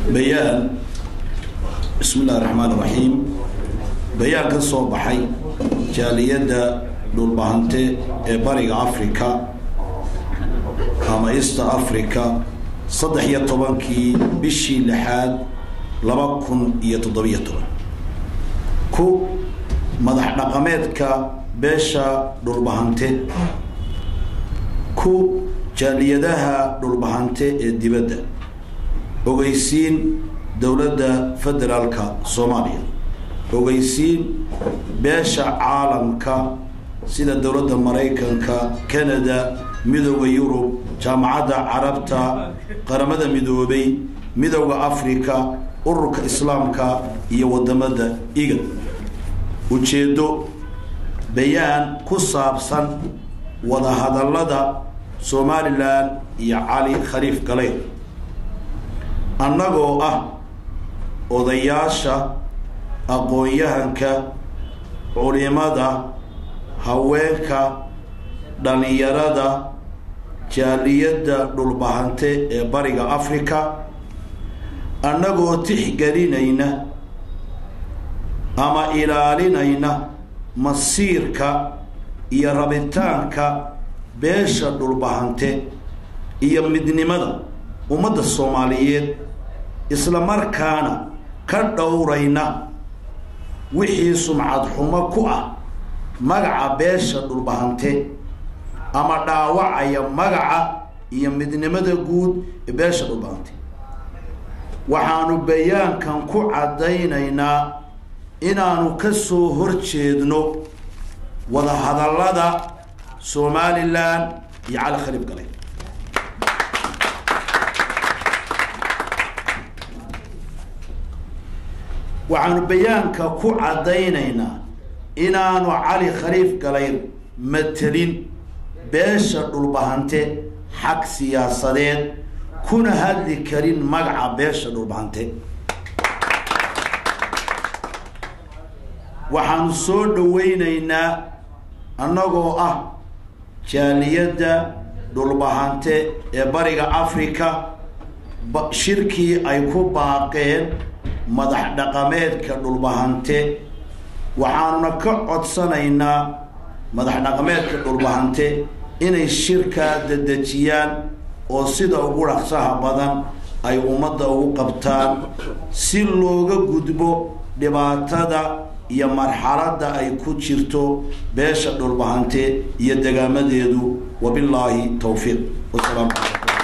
bayaan bismi illahi raxmaan iraxiim bayaan ka soo baxay jaaliyadda dhulbahante ee bariga africa ama east africa saddex iyo tobankii bishii lixaad laba kun iyo toddobiyo toban ku madax dhaqameedka beesha dhulbahante ku jaaliyadaha dhulbahante ee dibadda ogeysiin dowladda federaalka soomaaliya ogeysiin beesha caalamka sida dowladda maraykanka canada midooda yurub jaamacadda carabta qaramada midoobay midooda africa ururka islaamka iyo wadamada igad ujeeddo bayaan ku saabsan wadahadallada somalilan iyo cali khaliif galeyr annagoo ah odayaasha aqoon-yahanka culimada haweenka dhalinyarada jaaliyadda dhulbahante ee bariga africa annagoo tixgelinayna ama ilaalinayna masiirka iyo rabitaanka beesha dhulbahante iyo midnimada ummadda soomaaliyeed isla markaana ka dhowrayna wixii sumcad xumo ku ah magaca beesha dhulbahante ama dhaawacaya magaca iyo midnimada guud ee beesha dhulbahante waxaanu bayaankan ku caddaynaynaa inaanu ka soo horjeedno wadahadallada somalilan iyo cali khaliif galay waxaanu bayaanka ku caddaynaynaa inaanu cali khaliif galayr matelin beesha dhulbahante xag siyaasadeed kuna hadli karin magaca beesha dhulbahante waxaanu soo dhaweynaynaa annagoo ah jaaliyadda dhulbahante ee bariga africa shirkii ay ku baaqeen madax dhaqameedka dhulbahante waxaanuna ka codsanaynaa madax dhaqameedka dhulbahante inay shirkaa dedejiyaan oo sida ugu dhaqsaha badan ay ummadda ugu qabtaan si looga gudbo dhibaatada iyo marxaladda ay ku jirto beesha dhulbahante iyo degaamadeedu wabillaahi towfiiq wasalaamu calaykum